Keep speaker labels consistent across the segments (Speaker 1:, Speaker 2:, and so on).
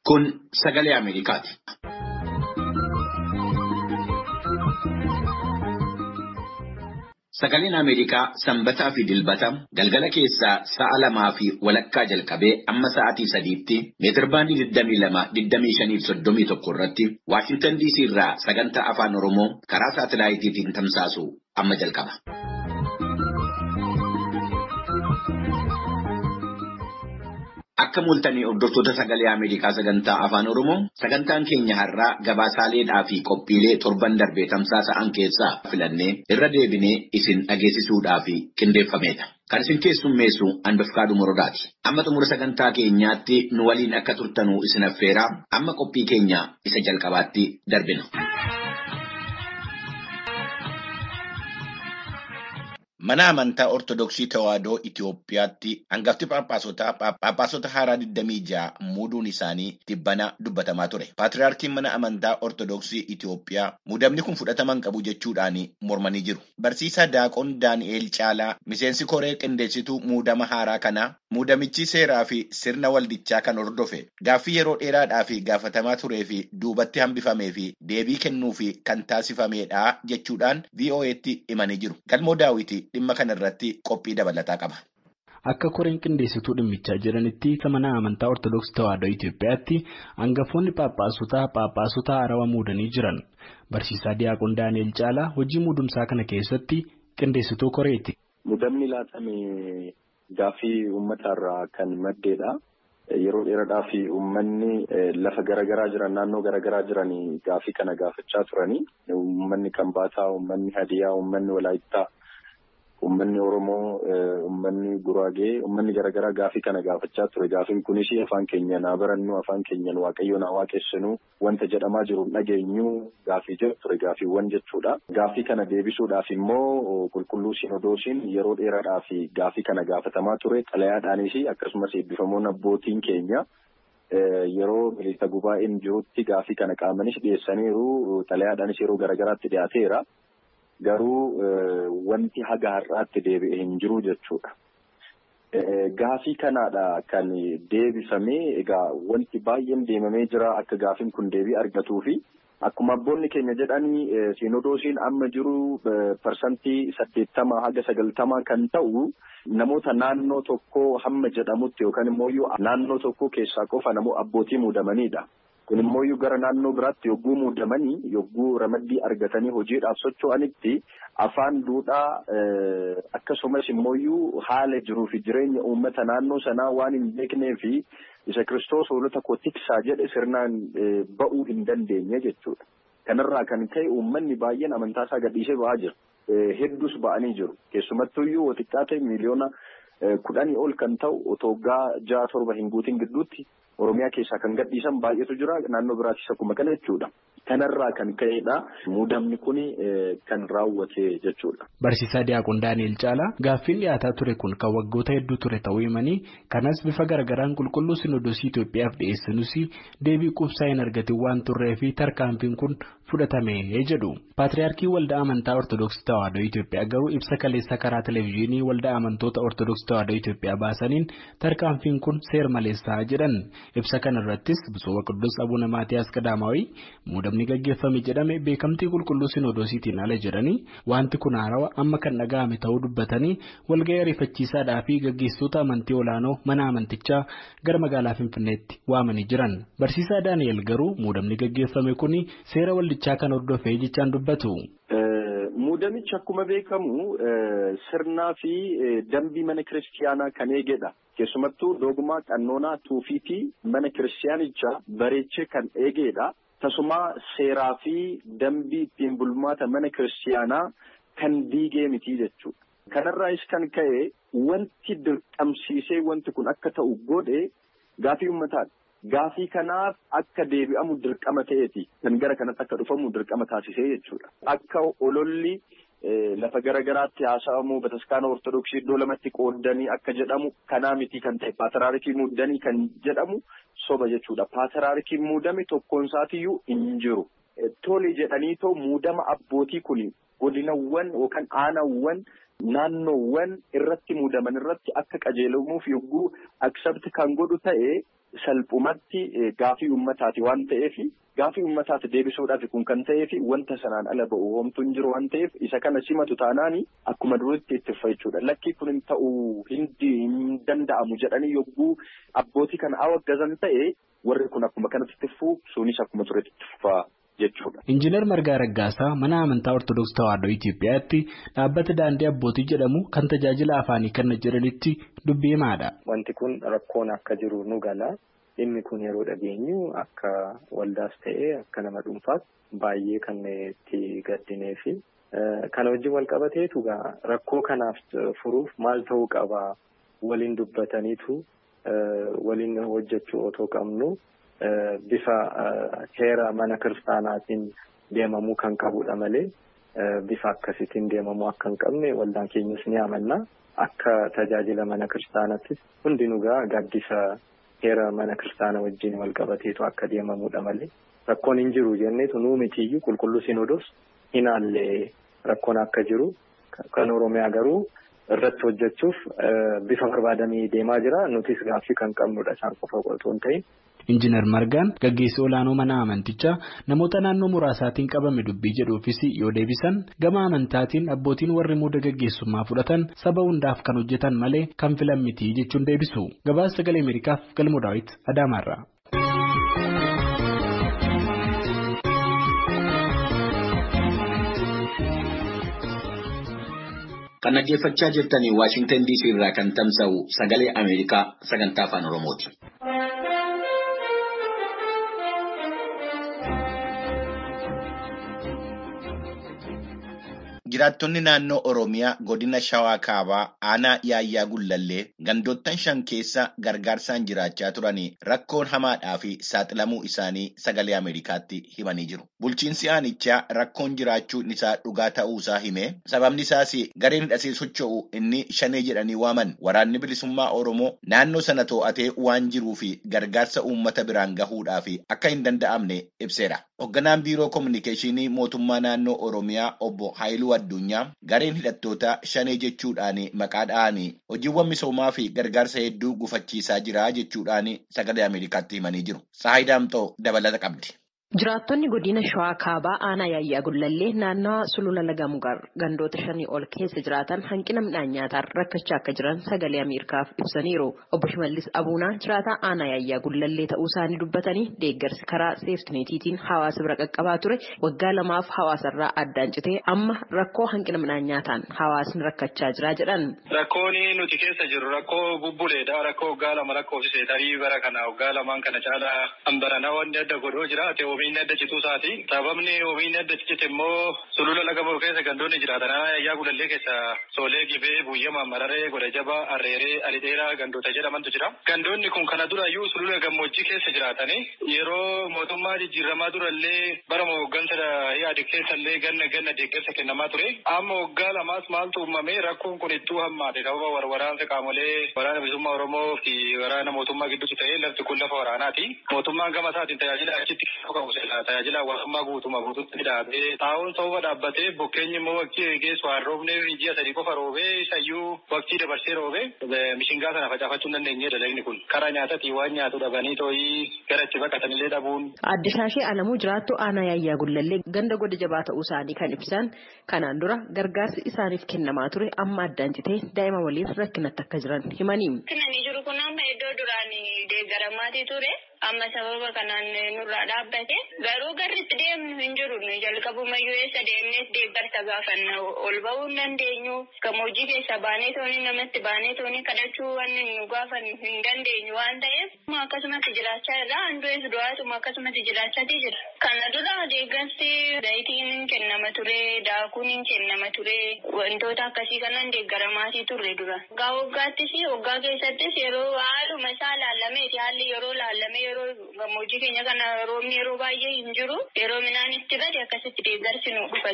Speaker 1: Kun sagalee Ameerikaati. Sagaleen Ameerikaa sanbataa fi dilbata galgala keessaa sa'a lamaa fi walakkaa jalqabee amma sa'aatii sadiitti meetirbaandii 22-25-31 irratti Waashintan DC irraa sagantaa afaan Oromoo karaa saatalaayitiitiin tamsaasu amma jalqaba. Akka mul'atanii hordoftoota sagalee Ameerikaa sagantaa afaan Oromoo sagantaan keenya har'aa gabaasaaleedhaa fi qophiilee torban darbee tamsaasa'an keessaa filannee irra deebinee isin dhageessisuudhaaf qindeeffameedha. Kan isin keessummeessu Anbafkaadhu Morodaati. Amma xumura sagantaa keenyaatti nu waliin akka turtanuu isin affeeraa amma qophii keenya isa jalqabaatti darbina. Mana amantaa Ortodoksii Tawaahidoo Itoophiyaatti hangafti Phaaphaasota Phaaphaasota haaraa 26 muuduun isaanii dhibbana dubbatamaa ture. Paatriyaarkiin mana amantaa Ortodoksii Itoophiyaa muudamni kun fudhataman qabu jechuudhaan mormanii jiru. Barsiisaa Daaqoon Daani'eel Caalaa miseensi koree qindeessituu muudama haaraa kanaa muudamichi seeraa fi sirna waldichaa kan hordofe gaaffii yeroo dheeraadhaa fi gaafatamaa turee fi duubatti hambifamee fi deebii kennuu fi kan taasifamedha jechuudhaan VOA'tti himanii jiru. Galmoo daawwiti dhimma kana irratti qophii dabalataa qaba.
Speaker 2: Akka koreen qindeessituu dhimmichaa jiranitti mana amantaa Ortodoksii Tawaahidoo Itoophiyaatti hangafoonni Phaaphaasota Phaaphaasota haarawaa muudanii jiran. Barsiisaa Diyaaqoon Daani'el Caalaa hojii muudumsaa kana keessatti qindeessituu koreeti.
Speaker 3: Muudamni laatame gaaffii uummatarraa kan maddeedha. Yeroo dheeraadhaa fi uummanni lafa garaagaraa jiran naannoo garaagaraa jiran gaaffii kana gaafachaa turanii uummanni Kambaataa, uummanni Hadiyaa, uummanni Walaayittaa. Uummanni Oromoo, uummanni Guraagee, uummanni garaagaraa gaaffii kana gaafachaa ture. Gaaffiin kunis afaan keenyaan haa barannu, afaan keenyaan waaqayyoon haa waaqessinu, wanta jedhamaa jiru dhageenyu gaaffii jedhu ture gaaffiiwwan jechuudha. Gaaffii kana deebisuudhaaf immoo qulqulluu Sinodoosiin yeroo dheeraadhaaf gaaffii kana gaafatamaa ture. Xalayaadhaanis akkasumas eebbifamoon abbootiin keenya yeroo miliisa gubaa'een jirutti gaaffii kana qaamanis dhiyeessaniiru. Xalayaadhaanis yeroo garaagaraatti dhiyaateera. Garuu wanti haga har'aatti deebi'e hin jiru jechuudha. Gaafii kanaadha kan deebifamee egaa wanti baay'een deemamee jira akka gaafiin kun deebii argatuu fi akkuma abboonni keenya jedhanii siinodoosiin amma jiru parsantii saddeettama haga sagaltama kan ta'u namoota naannoo tokkoo hamma jedhamutti yookaan immoo naannoo tokkoo keessaa qofa namoo abbootii muudamanidha. Kun immoo gara naannoo biraatti yogguu muudamanii yogguu ramaddii argatanii hojiidhaaf socho'anitti afaan duudhaa akkasumas immoo haala jiruu fi jireenya uummata naannoo sanaa waan hin beeknee fi isa kiristoos hoolota koo tiksaa jedhe sirnaan ba'uu hin dandeenye jechuudha. Kanarraa kan ka'e uummanni baay'een amantaa isaa gadhiisee ba'aa jira. Hedduus ba'anii jiru. Keessumattuu iyyuu xiqqaa ta'e miliyoona kudhanii ol kan ta'u otoo waggaa ja'a torba hin guutin gidduutti. Oromiyaa keessaa kan gadhiisan baay'eetu jira naannoo biraattis akkuma kana jechuudha. Kanarraa kan ka'edha. Muudamni kun kan raawwate jechuudha.
Speaker 2: Barsiisaa Diyaaqoon Daani'el Caalaa gaaffiin dhiyaataa ture kun kan waggoota hedduu ture ta'uu himanii kanas bifa garaagaraan qulqulluu Sinodoosii Itoophiyaaf dhiyeessinuus deebii quubsaa hin argatin waan turree fi tarkaanfiin kun fudhatame jedhu. Paatriyaarkii Waldaa Amantaa Ortodoksii Tawaahidoo Itoophiyaa garuu ibsa kaleessa karaa televezyiinii Waldaa Amantoota Ortodoksii Tawaahidoo Itoophiyaa baasaniin tarkaanfiin kun seer maleessaa jedhan. Ibsa kana irrattis Bisooba Qudus Abuuna Maatiyaas Qadaamaawii muudamni gaggeeffame jedhame beekamtii qulqulluu Sinodoosiitiin ala jedhanii wanti kun haarawaa amma kan dhaga'ame ta'uu dubbatanii walga'ii ariifachiisaadhaa fi gaggeessitoota amantii olaanoo mana amantichaa gara magaalaa Finfinneetti waamanii jiran. Barsiisaa Daani'el garuu muudamni gaggeeffame kun seera waldichaa kan hordofee jechaan dubbatu.
Speaker 3: Muudamichi akkuma beekamu sirnaa fi dambii mana kiristiyaanaa kan eegedha. Keessumattuu dogmaa qannoonaa tuufiitii mana kiristiyaanichaa bareechee kan eegedha. Tasuma seeraa fi dambii ittiin bulmaata mana kiristiyaanaa kan diigee miti jechuudha. Kanarraas kan ka'e wanti dirqamsiisee wanti kun akka ta'u godhe gaafii uummataadha. Gaafii kanaaf akka deebi'amu dirqama ta'eeti. Kan gara kanatti akka dhufamu dirqama taasisee jechuudha. Akka ololli lafa garagaraatti haasa'amu bataskaana ortodoksii iddoo lamatti qooddanii akka jedhamu kanaa miti kan ta'e paatiraarikii muudanii kan jedhamu soba jechuudha. Paatiraarikii muudame tokkoon isaatiyyuu hin jiru. Tole jedhanii too muudama abbootii kun godinawwan yookaan aanawwan naannoowwan irratti muudaman irratti akka qajeelamuuf yogguu aksabti kan godhu ta'e salphumatti gaafii uummataati waan ta'eef gaafii uummataati deebisuudhaaf kun kan ta'eef wanta sanaan ala ba'u homtuu hin jiru waan ta'eef isa kana simatu taanaani akkuma duritti itti ufa jechuudha. Lakkii kun hin ta'u hin danda'amu jedhanii yogguu abbootii kana awwaggazan ta'e warri kun akkuma kanatti itti fufuu sunis akkuma turetti itti fufaa.
Speaker 2: Injiinar Margaa Raggaasaa mana amantaa Ortodoksii Tawaahidoo Itoophiyaatti dhaabbata daandii abbootii jedhamu kan tajaajila afaanii kenna jedhanitti dubbii himaadha.
Speaker 4: Wanti kun rakkoon akka jiru nu gala. Dhimmi kun yeroo dhageenyu akka waldaas ta'ee akka nama dhuunfaas baay'ee kan itti gaddinee fi kana wajjin wal qabateetu rakkoo kanaaf furuuf maal ta'uu qaba waliin dubbataniitu waliin hojjechuu otoo qabnu. Bifa heera mana kiristaanaatiin deemamuu kan qabudha malee bifa akkasiitiin deemamuu akka hin qabne waldaan keenyas ni amanna. Akka tajaajila mana kiristaanaattis hundinuu gaaddisa heera mana kiristaanaa wajjin wal qabateetu akka deemamudha malee rakkoon hin jiru jenneetu nuu mitiyyuu qulqulluu sinodos hinaallee rakkoon akka jiru kan Oromiyaa garuu irratti hojjechuuf bifa barbaadamee deemaa jira nutis gaaffii kan qabnudha isaan qofa otoo hin ta'in.
Speaker 2: Injiinar Margaan gaggeessi olaanoo mana amantichaa namoota naannoo muraasaatiin qabame dubbii jedhuufis yoo deebisan gama amantaatiin abbootiin warri muuda gaggeessummaa fudhatan saba hundaaf kan hojjetan malee kan filan miti jechuun deebisu. Gabaasa sagalee Ameerikaaf galmoo daawwit Adaamaarraa.
Speaker 1: Kan dhaggeeffachaa jirtanii Waashingtan DC irraa kan tamsa'u sagalee Ameerikaa sagantaa afaan Oromooti. Jiraattonni naannoo Oromiyaa godina Shawaa Kaabaa aanaa yaayyaa gullallee gandoottan shan keessa gargaarsaan jiraachaa turanii rakkoon hamaadhaa fi saaxilamuu isaanii sagalee Ameerikaatti himanii jiru. Bulchiinsi aanichaa rakkoon jiraachuun isaa dhugaa ta'uusaa himee sababni isaas gareen hidhatee socho'u inni shanee jedhanii waaman waraanni bilisummaa Oromoo naannoo sana to'atee waan jiruu fi gargaarsa uummata biraan gahuudhaaf akka hin danda'amne ibseera. Hoogganaan biiroo koominikeeshinii mootummaa naannoo Oromiyaa obbo Haayiluu Addunyaa gareen hidhattoota shanee jechuudhaan maqaa dha'anii hojiiwwan misoomaa fi gargaarsa hedduu gufachiisaa jira jechuudhaan sagalee Ameerikaatti himanii jiru. Saayidaamtoo dabalata qabdi.
Speaker 5: Jiraattonni godina Shawaa Kaabaa aanaa yaayyaa gullallee naannawa sulula laga mugar gandoota shanii ol keessa jiraatan hanqina midhaan nyaataan rakkachaa akka jiran sagalee Ameerikaaf ibsaniiru. Obbo Shimallis Abuunaa jiraataa aanaa yaayyaa gullallee ta'uu isaanii dubbatanii deeggarsi karaa seeftineetiitiin hawaasa bira qaqqabaa ture waggaa lamaaf hawaasarraa addaan citee amma rakkoo hanqina midhaan nyaataan hawaasni rakkachaa jira jedhan.
Speaker 6: Rakkoon nuti keessa jirru rakkoo bubbuleedha. Rakkoo waggaa lama lakkoofsisee tarii bara kana waggaa lamaan kana caalaa hambaranaa wanni adda godhoo jiraate oomishni adda cituu isaati. Sababni oomishni adda cite immoo sulula laga bahu keessa gandoonni jiraatan yaayyaa gullallee keessa soolee gibee buyyama mararee goda jaba arreeree alidheeraa gandoota jedhamantu jira. Gandoonni kun kana durayyuu sulula gammoojjii keessa jiraatanii yeroo mootummaa jijjiiramaa durallee bara hooggansa yaade keessallee ganna ganna deeggarsa kennamaa ture. Amma waggaa lamaas maaltu uumamee rakkoon kun ittuu hammaate sababa waraansa qaamolee waraana bilisummaa Oromoo fi waraana mootummaa gidduutti ta'ee lafti kun lafa waraanaati. Mootummaan gama isaatiin tajaajila achitti qabu tajaajila hawaasummaa guutuma guututti dhaabee taa'uun sababa dhaabbatee bokkeenyi immoo waqtii geessu waan roobneef ji'a sadii qofa roobee isayyuu waqtii dabarsee roobee mishingaa sana facaafachuu hin dandeenye dalagni kun karaa nyaataatii waan nyaatu dhabanii tooyii gara itti baqatanillee dhabuun.
Speaker 5: Adde Shaashee Alamuu jiraattu aanaa yaayyaa gullallee ganda goda jabaa ta'uu isaanii kan ibsan kanaan dura gargaarsi isaaniif kennamaa ture amma addaan citee daa'ima waliin rakkinatti akka jiran himanii.
Speaker 7: Kanani jiru kun amma iddoo duraan deeggaramaatii ture. amma sababa kanaan nurraa dhaabbate garuu garritti deemnu hin jiru jalqabumayyuu eessa deemnees deeggarsa gaafanna ol ba'uu hin dandeenyu gammoojjii keessa baanee toonii namatti baanee toonii kadhachuu waan nu gaafannu hin dandeenyu waan ta'eef akkasumatti jiraachaa irraa handu'ees du'aatuma akkasumatti jiraachaatii jira. Kana dura deeggarsi zayitiin hin kennama ture daakuun hin kennama ture wantoota akkasii kanan deeggaramaatii turre dura. Waggaa waggaattis waggaa keessattis yeroo haaluma isaa laallameeti haalli yeroo laallame yeroo gammoojjii keenya kana roobni yeroo baay'ee hin jiru yeroo midhaan itti bade akkasitti deeggarsi nu dhufa ture.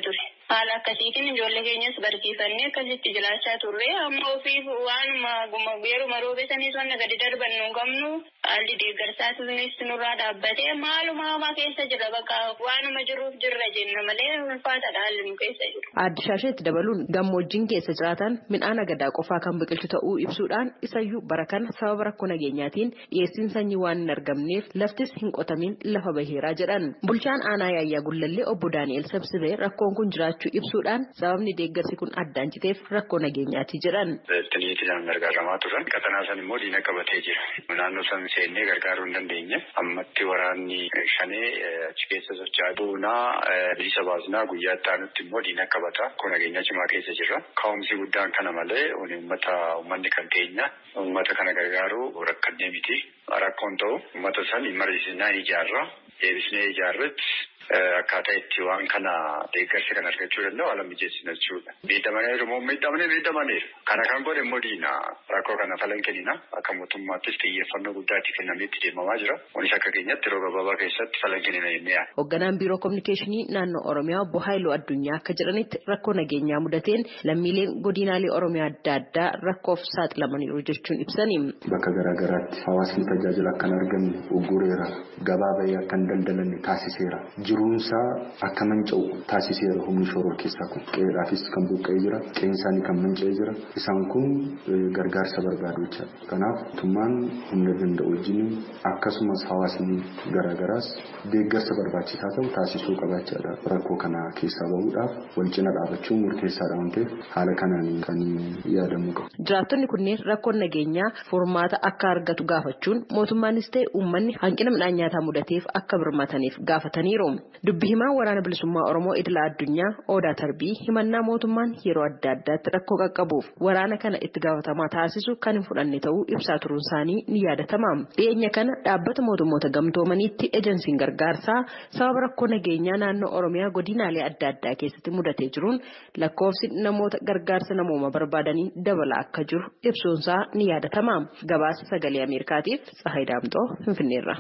Speaker 7: haala akkasiitiin ijoollee keenyas barsiifannee akkasitti jiraachaa turre amma ofiif waanuma yeruma roobesanii sonna gadi darban nu qabnu haalli deeggarsaatunis nurraa dhaabbatee maaluma hamaa keessa jira bakka waanuma jiruuf jirra jenna malee ulfaataadha haalli nu keessa jiru.
Speaker 5: Aadde Shaasheetti dabaluun gammoojjiin keessa jiraatan midhaan agadaa qofaa kan biqilchu ta'uu ibsuudhaan isayyuu bara kana sababa rakkoo nageenyaatiin dhiyeessiin sanyii waan hin argamneef laftis hin qotamin lafa baheeraa jedhan. Bulchaan aanaa yaayyaa gullallee obbo Daani'el Sabsibee rakkoon kun jiraachuu ibsuudhaan sababni deeggarsi kun addaan citeef rakkoo nageenyaati jedhan.
Speaker 8: Tiniitiin gargaaramaa turan qaxanaa san immoo diina qabatee jira. Naannoo san seennee gargaaruu hin dandeenye. Ammatti waraanni shanee achi keessa socho'aa duunaa bilisa baasnaa guyyaa itti aanutti immoo diina qabata. Kun nageenya cimaa keessa jirra. Ka'umsi guddaan kana malee uummata uummanni kan keenya uummata kana gargaaru rakkannee miti. Rakkoon ta'u uummata san mariisinaa ijaarra. Deebisnee ijaarratti akkaataa itti waan kana deeggarsa kan argachuu danda'u haala mijeessina jechuudha. Miidhamaniiru immoo miidhamanii miidhamaniiru. Kana kan godhe immoo diina rakkoo kana falan kennina. Akka mootummaattis xiyyeeffannoo guddaa itti kennamee itti deemamaa jira. Kunis akka keenyatti yeroo gabaabaa keessatti falan kennina jennee yaadna.
Speaker 5: Hoogganaan biiroo kominikeeshinii naannoo Oromiyaa obbo Haayiluu Addunyaa akka jedhanitti rakkoo nageenyaa mudateen lammiileen godinaalee Oromiyaa adda addaa rakkoof saaxilamaniiru jechuun ibsani.
Speaker 9: Bakka garaagaraatti hawaasni tajaajila akka hin arganne ugureera. Gabaa bahee akka hin daldalanne taasiseera. Jiruunsaa akka manca'u taasiseera humni shoror keessaa kun. Qe'eedhaafis kan buqqa'ee jira. Qe'een isaanii kan manca'ee jira. Isaan kun gargaarsa barbaadu jechaadha. Kanaaf mootummaan humna danda'u wajjin akkasumas hawaasni garaagaraas deeggarsa barbaachisaa ta'u taasisuu qabaachaadha. Rakkoo kana keessaa bahuudhaaf wal cina dhaabachuun murteessaadha waan ta'eef haala kanaan kan yaadamuu qabu.
Speaker 5: Jiraattonni kunneen rakkoon nageenyaa furmaata akka argatu gaafachuun mootummaanis ta'e uummanni hanqina midhaan nyaataa mudateef akka birmataniif gaafataniiru. Dubbi himaa waraana bilisummaa Oromoo idila addunyaa Odaa Tarbii himannaa mootummaan yeroo adda addaatti rakkoo qaqqabuuf waraana kana itti gaafatamaa taasisu kan hin fudhanne ta'uu ibsaa turuun isaanii ni yaadatama. Dhiyeenya kana dhaabbata mootummoota gamtoomaniitti ejensiin gargaarsaa sababa rakkoo nageenyaa naannoo Oromiyaa godinaalee adda addaa keessatti mudatee jiruun lakkoofsi namoota gargaarsa namooma barbaadanii dabalaa akka jiru ibsuunsaa ni yaadatama. Gabaasa sagalee Ameerikaatiif Tsahayi Daamxoo Finfinneerra.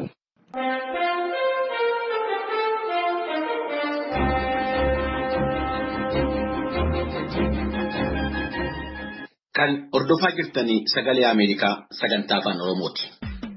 Speaker 1: Kan hordofaa jirtanii sagalee Ameerikaa sagantaa afaan Oromooti.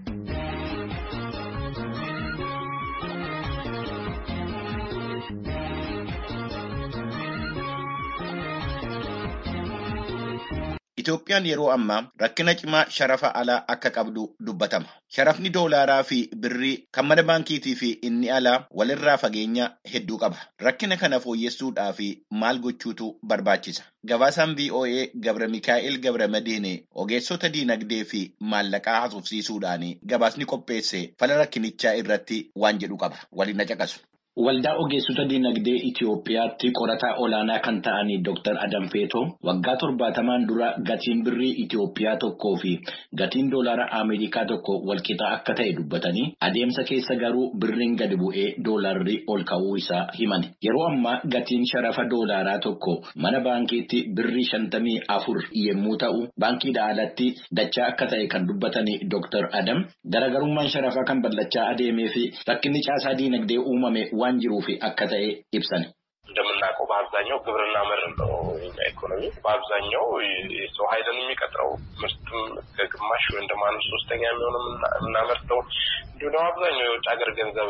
Speaker 1: Itoophiyaan yeroo ammaa rakkina cimaa sharafa alaa akka qabdu dubbatama. Sharafni doolaaraa fi birrii kan mana baankiitii fi inni alaa walirraa fageenya hedduu qaba. Rakkina kana fooyyessuudhaaf maal gochuutu barbaachisa? Gabaasaan VOA Gabra Mikaa'el Gabra Madiine ogeessota diinagdee fi maallaqaa haasofsiisuudhaan gabaasni qopheesse fala rakkinichaa irratti waan jedhu qaba. Waliin na caqasu.
Speaker 10: Waldaa ogeessota dinagdee Itiyoophiyaatti qorataa olaanaa kan ta'an Dr. Adam Feetoo waggaa torbaatamaan dura gatiin birrii Itiyoophiyaa tokkoo fi gatiin doolaara Ameerikaa tokko walqixaa akka ta'e dubbatanii adeemsa keessa garuu birriin gadi bu'ee doolaarri ol ka'uu isaa himan. Yeroo ammaa gatiin sharafa doolaaraa tokko mana baankiitti birrii shantamii afur yommuu ta'u baankiidhaa alatti dachaa akka ta'e kan dubbatanii Dr. Adam garaagarummaan sharafaa kan bal'achaa adeemee fi rakkinni caasaa dinagdee uumame waan jiruuf akka ta'e ibsan.
Speaker 11: እንደምናውቀው በአብዛኛው ግብርና መር ነው የኛ ኢኮኖሚ። በአብዛኛው የሰው ኃይልን የሚቀጥረው ምርትም ከግማሽ ወይም ደግሞ አንድ ሶስተኛ የሚሆነው የምናመርተው እንዲሁ ደግሞ አብዛኛው የውጭ ሀገር ገንዘብ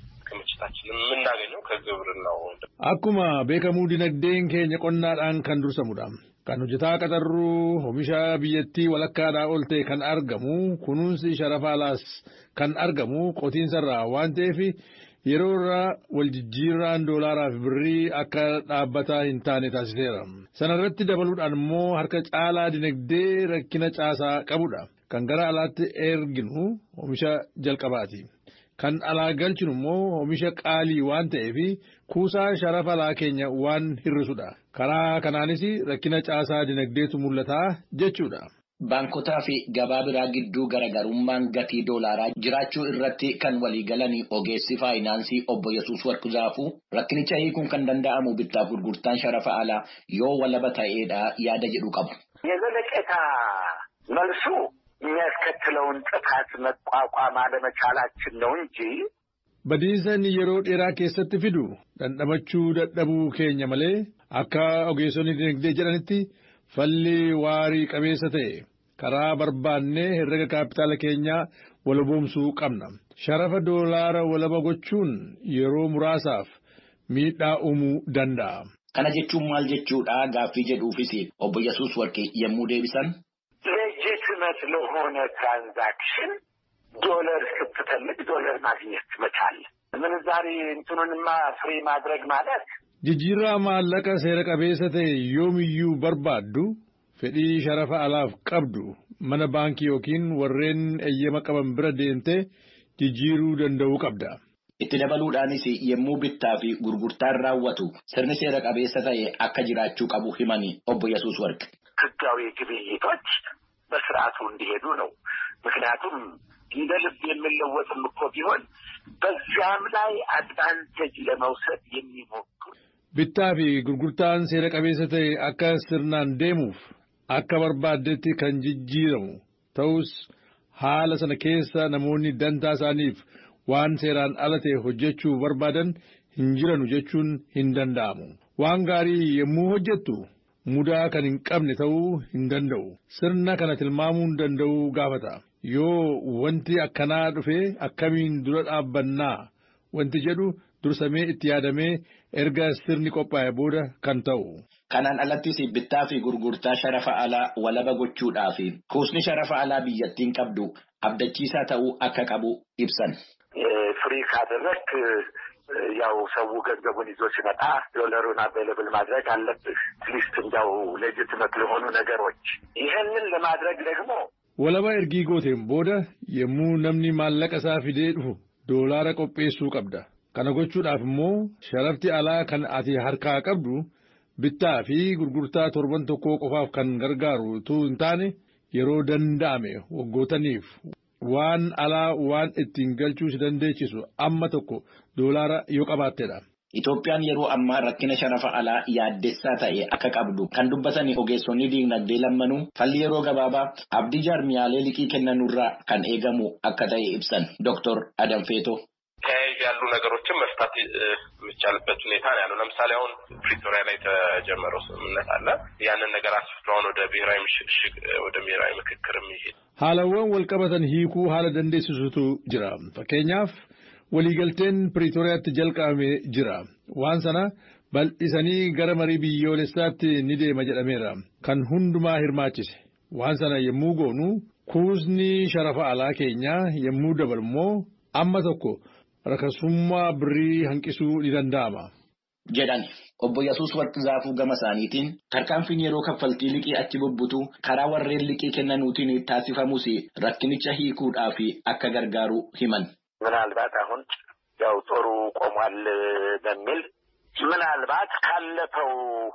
Speaker 11: ክምችታችን የምናገኘው ከግብርናው።
Speaker 12: akkuma beekamu dinagdeen keenya qonnaadhaan kan dursamudha. Kan hojjetaa qaxarruu oomisha biyyattii walakkaadhaa ol ta'e kan argamu kunuunsi sharafa alaas kan argamu qotiinsarraa waan ta'eef yeroo irraa waljijjiirraan doolaaraa fi birrii akka dhaabbataa hin taane taasiseera. Sana irratti dabaluudhaan immoo harka caalaa dinagdee rakkina caasaa qabudha. Kan gara alaatti erginu oomisha jalqabaati. Kan alaa galchinu immoo oomisha qaalii waan ta'eef kuusaa sharafa alaa keenya waan hir'isudha. Karaa kanaanis rakkina caasaa dinagdeetu mul'ata jechuudha.
Speaker 10: Baankotaa fi gabaa biraa gidduu garaagarummaan gatii doolaaraa jiraachuu irratti kan waliigalanii ogeessi faayinaansii obbo Yesuus Warquu rakkinicha hiikuun kan danda'amu bittaaf gurgurtaan sharafa alaa yoo walaba ta'eedha yaada jedhu qabu.
Speaker 13: የዘለቄታ መልሱ የሚያስከትለውን ጥፋት መቋቋም አለመቻላችን ነው እንጂ
Speaker 12: Badiinsa inni yeroo dheeraa keessatti fidu dhandhamachuu dadhabuu keenya malee akka ogeessonni dinagdee jedhanitti falli waarii qabeessa ta'e karaa barbaannee herrega kaapitaala keenyaa walaboomsuu qabna. Sharafa doolaara walaba gochuun yeroo muraasaaf miidhaa uumuu danda'a.
Speaker 10: Kana jechuun maal jechuudha gaaffii jedhuufis obbo Yesuus Warqee yommuu deebisan.
Speaker 13: ሌጂትመት ለሆነ ትራንዛክሽን ዶለር ስትፈልግ ዶለር ማግኘት መቻል ምንዛሬ እንትኑንማ ፍሪ ማድረግ ማለት
Speaker 12: Jijjiirraa maallaqa seera qabeessa ta'e yoomiyyuu barbaaddu fedhii sharafa alaaf qabdu mana baankii yookiin warreen eeyyama qaban bira deemtee jijjiiruu danda'uu qabda.
Speaker 10: Itti dabaluudhaanis yommuu bittaa fi gurgurtaan raawwatu sirni seera qabeessa ta'e akka jiraachuu qabu himani obbo Yesuus Warqe.
Speaker 13: ህጋዊ ግብይቶች በስርዓቱ እንዲሄዱ ነው። ምክንያቱም እንደ ልብ የምንለወጥም እኮ ቢሆን በዚያም ላይ አድቫንቴጅ ለመውሰድ የሚሞክሩ
Speaker 12: Bittaa fi gurgurtaan seera qabeessa ta'e akka sirnaan deemuuf akka barbaaddetti kan jijjiiramu ta'us haala sana keessa namoonni dantaa isaaniif waan seeraan ala ta'e hojjechuu barbaadan hin jiranu jechuun hin danda'amu. Waan gaarii yommuu hojjettu mudaa kan hin qabne ta'uu hin danda'u. Sirna kana tilmaamuu hin danda'u gaafata. Yoo wanti akkanaa dhufe akkamiin dura dhaabbannaa wanti jedhu dursamee itti yaadamee erga sirni qophaa'e booda kan ta'u.
Speaker 10: Kanaan alattis bittaa fi gurgurtaa sharafa alaa walaba gochuudhaa fi kuusni sharafa alaa biyyattiin qabdu abdachiisaa ta'uu akka qabu ibsan.
Speaker 13: ፍሪ ካደረግክ ያው ሰው ገንዘቡን ይዞ ሲመጣ ዶለሩን አቬይለብል ማድረግ አለብህ። አትሊስት እንዲያው ሌጅትመት ለሆኑ ነገሮች ይህንን ለማድረግ ደግሞ
Speaker 12: Walaba ergii gooteen booda yommuu namni maallaqa isaa fidee dhufu doolaara qopheessuu qabda. Kana gochuudhaaf immoo sharafti alaa kan ati harkaa qabdu bittaa fi gurgurtaa torban tokkoo qofaaf kan gargaaru utuu hin taane yeroo danda'ame waggootaniif waan alaa waan ittiin galchuu si dandeechisu amma tokko doolaara yoo qabaattedha.
Speaker 10: Itoophiyaan yeroo ammaa rakkina sharafa alaa yaaddessaa ta'e akka qabdu kan dubbatan ogeessonni diinagdee lammanuu falli yeroo gabaabaa abdii jaarmiyaalee liqii kennanurraa kan eegamu akka ta'e ibsan Dr. Adam Feeto.
Speaker 11: ተያይዝ ያሉ ነገሮችን መፍታት የሚቻልበት ሁኔታ ነው ያለው። ለምሳሌ አሁን ፕሪቶሪያ ላይ የተጀመረው ስምምነት አለ። ያንን ነገር አስፍቶ አሁን ወደ ብሔራዊ ምሽግሽግ ወደ ብሔራዊ ምክክር የሚሄድ
Speaker 12: Haalawwan wal qabatan hiikuu haala dandeessisutu jira. Fakkeenyaaf waliigalteen Piriitooriyaatti jalqabamee jira. Waan sana bal'isanii gara marii biyyoolessaatti ni deema jedhameera. Kan hundumaa hirmaachise. Waan sana yommuu goonu kuusni sharafa alaa keenyaa yommuu dabalu immoo amma tokko rakasummaa birrii hanqisuu ni danda'ama.
Speaker 10: jedhan obbo Yesuus Warqi Zaafuu gama isaaniitiin tarkaanfiin yeroo kaffaltii liqii achi bubbutu karaa warreen liqii kennanuutiin taasifamus rakkinicha hiikuudhaaf akka gargaaru himan.
Speaker 13: ምናልባት አሁን ያው ጦሩ ቆሟል በሚል ምናልባት ካለፈው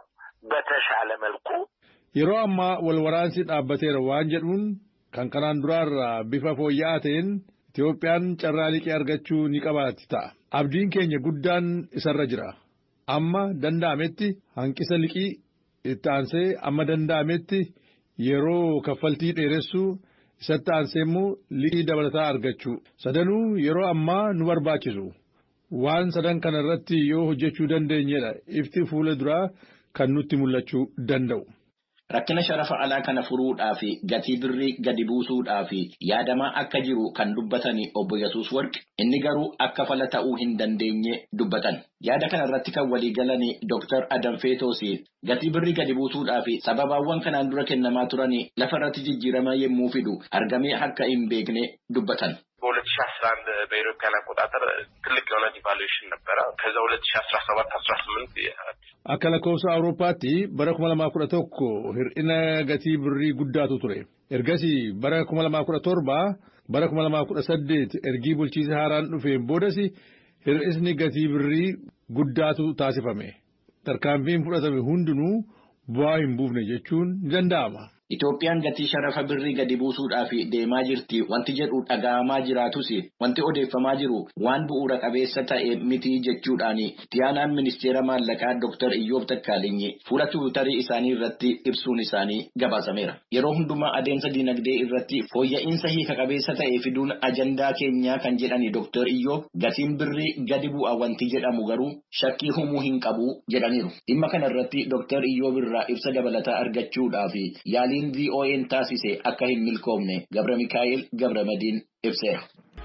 Speaker 13: በተሻለ መልኩ
Speaker 12: Yeroo ammaa wal waraansi dhaabbateera waan jedhuun kan kanaan duraarraa bifa fooyya'aa ta'een Itoophiyaan carraa liqii argachuu ni qabaatti ta'a. Abdiin keenya guddaan isarra jira. Amma danda'ametti hanqisa liqii itti aansee amma danda'ametti yeroo kaffaltii dheeressuu isatti aansee immoo liqii dabalataa argachuu. Sadanuu yeroo ammaa nu barbaachisu. Waan sadan kana irratti yoo hojjechuu dandeenyedha ifti fuula duraa kan nutti mul'achuu danda'u.
Speaker 10: Rakkina sharafa alaa kana furuudhaa fi gatii birrii gadi buusuudhaa fi yaadamaa akka jiru kan dubbatan obbo Yesuus Warqi inni garuu akka fala ta'uu hin dandeenye dubbatan. Yaada kana irratti kan walii galan Dr. Adam Feetoos gatii birrii gadi buusuudhaa fi sababaawwan kanaan dura kennamaa turan lafa irratti jijjiirama yommuu fidu argamee akka hin beekne dubbatan.
Speaker 11: በሁለት ሺ አስራ አንድ በኢትዮጵያን አቆጣጠር ትልቅ የሆነ ዲቫሉዌሽን ነበረ። ከዛ ሁለት ሺ አስራ ሰባት አስራ ስምንት
Speaker 12: Akka lakkoofsa Awurooppaatti bara kuma lamaa kudha tokko hir'ina gatii birrii guddaatu ture. Ergasii bara kuma lamaa kudha torba bara kuma lamaa kudha saddeet ergii bulchiisa haaraan dhufeen boodas hir'isni gatii birrii guddaatu taasifame. Tarkaanfiin fudhatame hundinuu bu'aa hin buufne jechuun ni danda'ama.
Speaker 10: Itoophiyaan gatii sharafa birrii gadi buusuudhaaf deemaa jirti wanti jedhu dhaga'amaa jiraatus wanti odeeffamaa jiru waan bu'uura qabeessa ta'e miti jechuudhaan tiyaanaan ministeera maallaqaa Dr. Iyyoob Takkaalinyi fuula tiwiitarii isaanii irratti ibsuun isaanii gabaasameera. Yeroo hundumaa adeemsa dinagdee irratti fooyya'insa hiika qabeessa ta'e fiduun ajandaa keenyaa kan jedhani Dr. Iyyoob gatiin birrii gadi bu'a wanti jedhamu garuu shakkii humuu hin qabu jedhaniiru. Dhimma kana irratti Dr. Iyyoob irraa ibsa dabalataa argachuudhaaf yaaliin VOA'n taasise akka hin milkoomne Gabra Mikaa'el Gabra Madiin ibseera.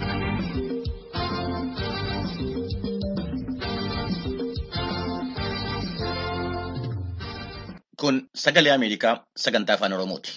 Speaker 1: Kun sagalee Ameerikaa sagantaa afaan Oromooti.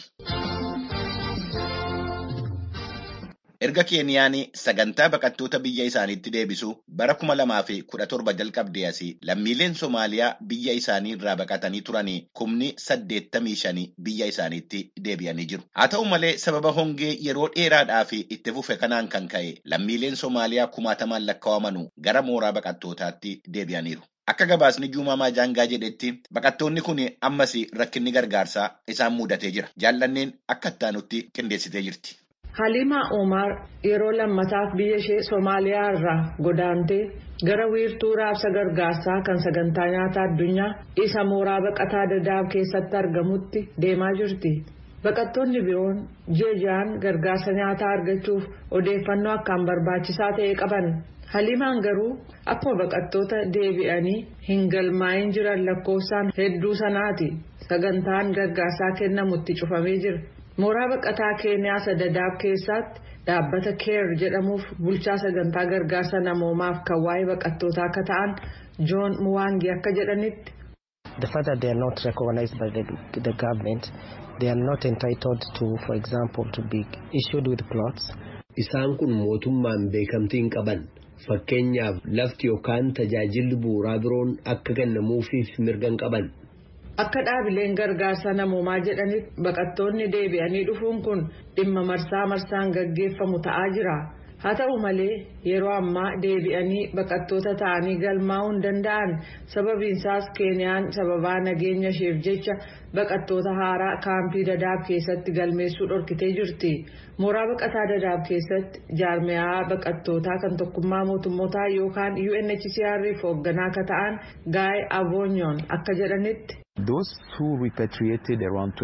Speaker 1: Erga Keeniyaan sagantaa baqattoota biyya isaaniitti deebisuu bara kuma lamaa fi kudha torba jalqabdee asii lammiileen Somaaliyaa biyya isaanii irraa baqatanii turanii kumni saddeettamii shanii biyya isaaniitti deebi'anii jiru. Haa ta'u malee sababa hongee yeroo dheeraadhaaf itti fufe kanaan kan ka'e lammiileen Somaaliyaa kumaatamaan lakkaa'amanuu gara mooraa baqattootaatti deebi'aniiru. Akka gabaasni Juumamaa Jaangaa jedhetti baqattoonni kun ammas rakkinni gargaarsaa isaan mudatee jira. Jaallanneen akka ittaanutti qindeessitee jirti.
Speaker 14: Halimaa Omar yeroo lammataaf biyya ishee Somaaliyaa irraa godaantee gara wiirtuu raabsa gargaarsaa kan sagantaa nyaataa addunyaa isa mooraa baqataa dadaab keessatti argamutti deemaa jirti. Baqattoonni biroon jeejaan gargaarsa nyaataa argachuuf odeeffannoo akkaan barbaachisaa ta'e qaban. Halimaan garuu akkuma baqattoota deebi'anii hin galmaa'in jiran lakkoofsaan hedduu sanaati. Sagantaan gargaarsaa kennamutti cufamee jira. Mooraa baqataa Keeniyaa Dadaab keessatti dhaabbata keer jedhamuuf bulchaa sagantaa gargaarsa namoomaaf kan waa'ee baqattootaa akka ta'an Joon Muwaangi akka jedhanitti.
Speaker 15: The fact that they are not recognized by the, the government, they are not entitled to, for example, to be issued with plots.
Speaker 16: Isaan kun mootummaan beekamtii hin qaban. Fakkeenyaaf lafti yookaan tajaajilli bu'uuraa biroon akka kennamuufiif mirga hin qaban.
Speaker 14: Akka dhaabileen gargaarsa namoomaa jedhanitti baqattoonni deebi'anii dhufuun kun dhimma marsaa marsaan gaggeeffamu ta'aa jira. Haa ta'u malee yeroo ammaa deebi'anii baqattoota ta'anii galmaa'uu hin danda'an sababiinsaas Keeniyaan sababaa nageenya isheef jecha baqattoota haaraa kaampii dadaab keessatti galmeessuu dhorkitee jirti. Mooraa baqataa dadaab keessatti jaarmiyaa baqattootaa kan tokkummaa mootummootaa yookaan UNHCR'if hoogganaa akka ta'an Gaay Aboonyoon akka jedhanitti.
Speaker 17: Those who repatriated around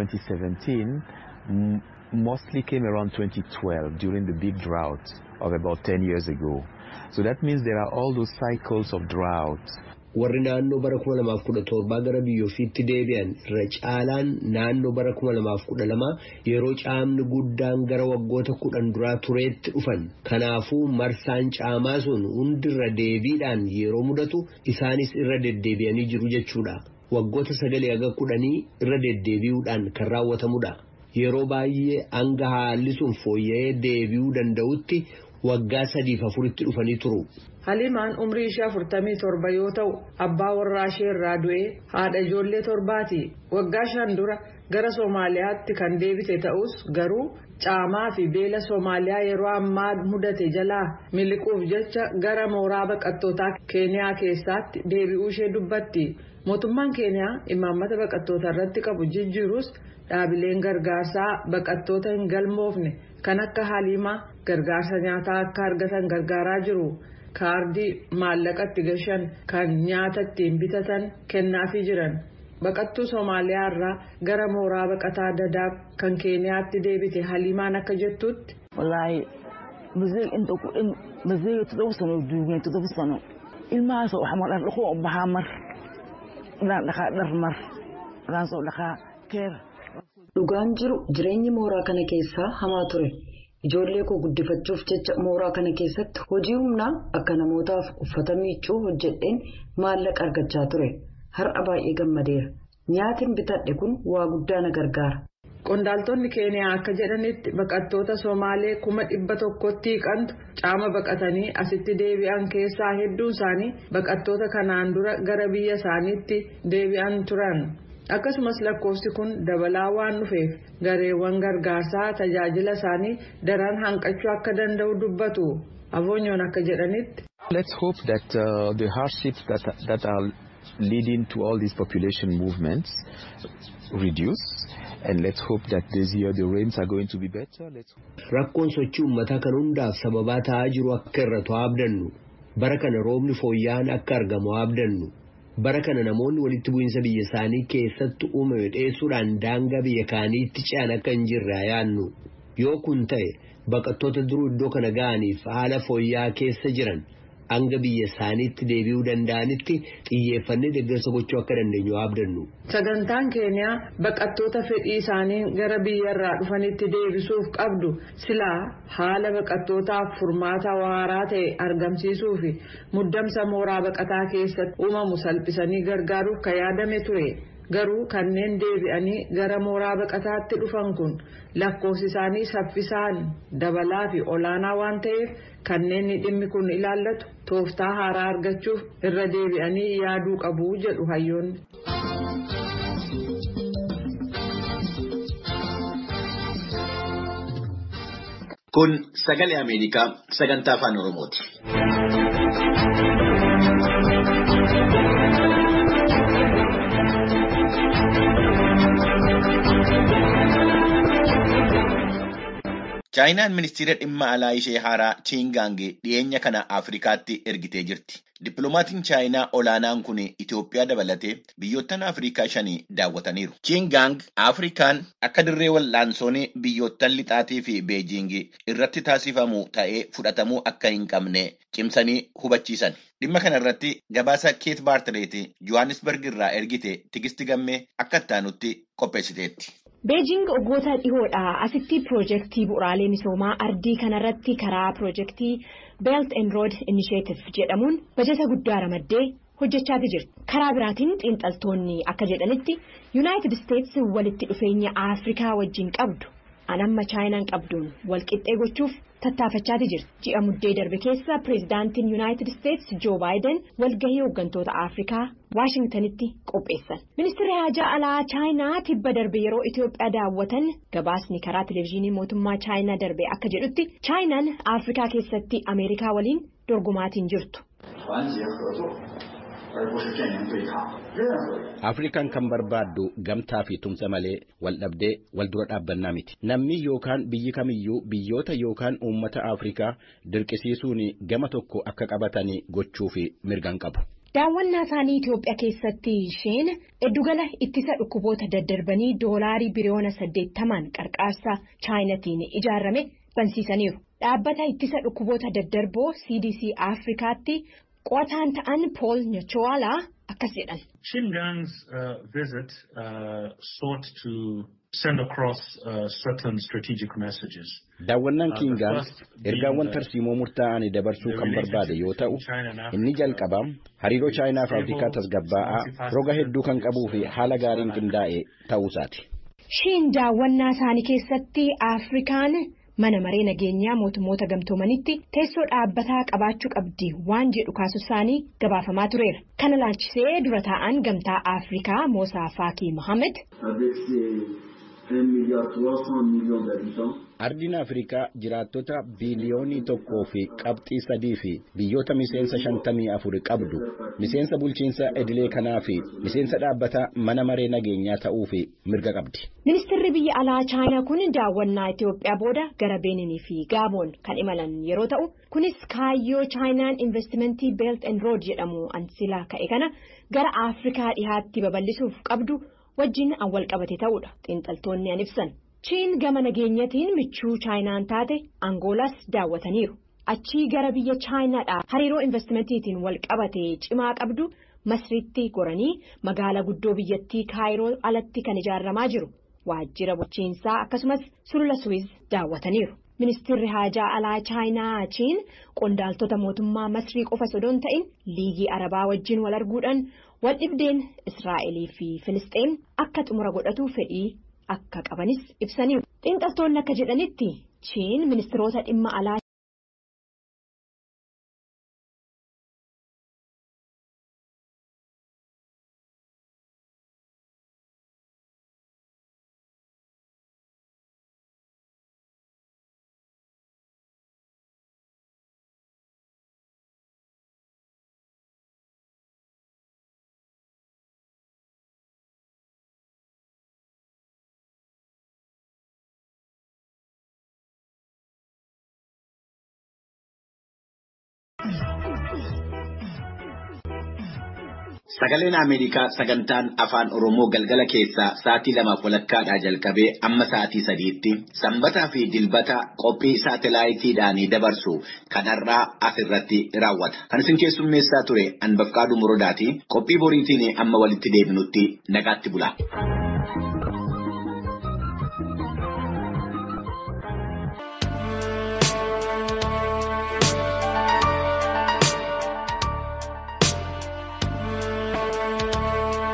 Speaker 17: 2017 mostly came around 2012 during the big drought of about 10 years ago. So that means there are all those cycles of drought.
Speaker 16: Warri naannoo bara kuma lamaaf kudha torbaa gara biyya ofiitti deebi'an irra caalaan naannoo bara kuma lamaaf kudha lama yeroo caamni guddaan gara waggoota kudhan duraa tureetti dhufan. Kanaafuu marsaan caamaa sun hundirra deebiidhaan yeroo mudatu isaanis irra deddeebi'anii jiru jechuudha. Waggoota sagalee haga kudhanii irra deddeebi'uudhaan kan raawwatamudha. Yeroo baay'ee hanga haalli sun fooyya'ee deebi'uu danda'utti waggaa sadiif afuritti dhufanii turu.
Speaker 14: Halimaan umrii ishee afurtamii torba yoo ta'u abbaa warraa ishee irraa du'ee haadha ijoollee torbaati. Waggaa shan dura gara Soomaaliyaatti kan deebite ta'us garuu caamaa fi beela Soomaaliyaa yeroo ammaa mudate jalaa miliquuf jecha gara mooraa baqattootaa Keeniyaa keessaatti deebi'uu ishee dubbatti. Mootummaan Keeniyaa imaammata baqattoota irratti qabu jijjiirus dhaabileen gargaarsaa baqattoota hin galmoofne kan akka halimaa gargaarsa nyaataa akka argatan gargaaraa jiru. kaardii maallaqatti gashan kan nyaata ittiin bitatan kennaafii jiran baqattuu soomaaliyaa irraa gara mooraa baqataa dadaab kan keeniyaatti deebite halimaan akka jettutti.
Speaker 18: wallaahi muzee inta ku dhan muzee toddoba sano duugeen toddoba sano ilmahaas wax ma dhar dhaqoo baxaa mar dhaan dhaqaa dhar mar dhaan soo dhaqaa keer.
Speaker 19: dhugaan jiru jireenyi mooraa kana keessaa hamaa ture. Ijoollee koo guddifachuuf jecha mooraa kana keessatti hojii humnaa akka namootaaf uffata miiccuu hojjedheen maallaqa argachaa ture. Har'a baay'ee gammadeera. Nyaatiin bitadhe kun waa guddaa na gargaara.
Speaker 14: Qondaaltonni Keeniyaa akka jedhanitti baqattoota Somaalee kuma dhibba tokkotti hiiqantu caama baqatanii asitti deebi'an keessaa hedduun isaanii baqattoota kanaan dura gara biyya isaaniitti deebi'an turan. akkasumas lakkoofsi kun dabalaa waan dhufeef gareewwan gargaarsaa tajaajila isaanii daran hanqachuu akka danda'u dubbatu aboonyoon akka jedhanitti.
Speaker 17: Let's hope that uh, the hardships that, that are leading to all these population movements reduce. And let's hope that this year the rains are going to be better. Let's
Speaker 16: Rakkoon sochii uummataa kan hundaaf sababaa ta'aa jiru akka irratu abdannu. Bara kana roobni fooyya'aan akka argamu abdannu. Bara kana namoonni walitti bu'iinsa biyya isaanii keessatti uumame dheessuudhaan daangaa biyya kaaniitti ce'an akka hin jirre yaannu. Yoo kun ta'e baqattoota duruu iddoo kana ga'aniif haala fooyya'aa keessa jiran hanga biyya isaaniitti deebi'uu danda'anitti xiyyeeffannee deeggarsa gochuu akka dandeenyu abdannu.
Speaker 14: Sagantaan keeniyaa baqattoota fedhii isaanii gara biyyarraa dhufanitti deebisuuf qabdu silaa haala baqattootaaf furmaata waaraa ta'e argamsiisuu fi muddamsa mooraa baqataa keessatti uumamu salphisanii gargaaruuf kan yaadame ture. Garuu kanneen deebi'anii gara mooraa baqataatti dhufan kun lakkoofsi isaanii saffisaan dabalaa fi olaanaa waan ta'eef kanneen dhimmi kun ilaallatu tooftaa haaraa argachuuf irra deebi'anii yaaduu qabu jedhu hayyoonni.
Speaker 1: Kun sagalee Ameerikaa sagantaa afaan Oromooti. Chaayinaan ministeera dhimma alaa ishee haaraa Chiingaang dhiyeenya kana Afrikaatti ergitee jirti. Dippiloomatiin Chaayinaa olaanaan kun Itoophiyaa dabalatee biyyoottan Afrikaa shanii daawwataniiru. Chiingaang Afrikaan akka dirree wal'aansoon biyyoottan lixaatii fi Beejiing irratti taasifamu ta'ee fudhatamuu akka hin qabne cimsanii hubachiisan. Dhimma kana irratti gabaasa Keet Baartileeti Johannesburg irraa ergite tigisti gammee akka ittaanutti qopheessiteetti.
Speaker 20: Beejing waggoota dhihoodhaa asitti piroojeektii bu'uraalee misoomaa ardii kanarratti karaa piroojeektii Belt and Road Initiative jedhamuun bajeta guddaa ramaddee hojjechaa jirti. Karaa biraatiin xiinxaltoonni akka jedhanitti Yuunaayitid Isteets walitti dhufeenya Afrikaa wajjin qabdu anamma chaayinaan qabduun walqixxee gochuuf tattaafachaa jirti. Ji'a muddee darbe keessa pireezidaantiin Yuunaayitid Isteets Joo Baayiden walgahii hooggantoota Afrikaa Waashingtanitti qopheessan. Ministeerri haajaa alaa chaayinaa tibba darbe yeroo Itoophiyaa daawwatan gabaasni karaa televezyiinii mootummaa chaayinaa darbe akka jedhutti chaayinaan Afrikaa keessatti Ameerikaa waliin dorgomaatiin jirtu.
Speaker 21: Afrikaan kan barbaaddu gamtaa fi tumsa malee wal dhabdee wal dura dhaabbannaa miti. Namni yookaan biyyi kamiyyuu biyyoota yookaan uummata Afrikaa dirqisiisuun gama tokko akka qabatanii gochuu fi mirgan qabu.
Speaker 20: Daawwannaa isaanii Itoophiyaa keessatti isheen giddugala ittisa dhukkuboota daddarbanii doolaarii biliyoona saddeettamaan qarqaarsa chaayinatiin ijaarame bansiisaniiru. Dhaabbata ittisa dhukkuboota daddarboo CDC Afrikaatti qo'ataan ta'an Paul Nyachoalaa akkas jedhan.
Speaker 22: Xinjiang's uh, visit uh, sought to send across uh, certain strategic messages.
Speaker 21: Daawwannaan Kiingaan ergaawwan tarsiimoo murtaa'anii dabarsuu kan barbaade yoo ta'u, inni jalqabaa hariiroo Chaayinaa fi Afrikaa tasgabbaa'aa roga hedduu kan qabuu fi haala gaariin qindaa'e ta'uusaati.
Speaker 20: Shiin daawwannaa isaanii keessatti Afrikaan mana maree nageenyaa mootummoota gamtoomanitti teessoo dhaabbataa qabaachuu qabdi waan jedhu kaasu isaanii gabaafamaa tureera. Kana laalchisee dura taa'an gamtaa Afrikaa Moosaa Faakii Mohaammed.
Speaker 21: Ardiin Afrikaa jiraattota biiliyoonii tokkoo fi qabxii sadii fi biyyoota miseensa shantamii afur qabdu miseensa bulchiinsa idilee kanaa fi miseensa dhaabbata mana maree nageenyaa ta'uu fi mirga qabdi.
Speaker 20: Ministeerri biyya alaa Chaayinaa kun daawwannaa Itoophiyaa booda gara Beeninii fi Gaaboon kan imalan yeroo ta'u kunis kaayyoo Chaayinaan investimentii Belt and Road jedhamu ansila ka'e kana gara Afrikaa dhihaatti babal'isuuf qabdu wajjin awwal qabate ta'uudha xiinxaltoonni an ibsan. Chiin gama nageenyatiin michuu chaayinaan taate Angoolas daawwataniiru. Achii gara biyya chaayinaadhaa hariiroo investimentiitiin wal qabate cimaa qabdu Masriitti goranii magaalaa guddoo biyyattii Kaayiroo alatti kan ijaaramaa jiru. Waajjira bulchiinsaa akkasumas sulula Suwiz daawwataniiru. Ministeerri haajaa alaa chaayinaa Chiin qondaaltota mootummaa Masrii qofa sodoon ta'in liigii Arabaa wajjin wal arguudhaan wal dhibdeen Israa'elii fi Filisxeen akka xumura godhatu fedhii. akka qabanis ibsaniiru. Xiinxaltoonni akka jedhanitti Chiin ministeerota dhimma alaa
Speaker 1: Sagaleen Ameerikaa sagantaan afaan Oromoo galgala keessaa sa'aatii lamaaf walakkaadhaa jalqabee amma sa'aatii sadiitti sanbataa fi dilbata qophii saatalaayitiidhaan dabarsu kanarraa asirratti raawwata. Kan isin keessummeessaa ture Anbafqaaduu Muroodaati. Qophii boriitiin amma walitti deebinutti nagaatti bula.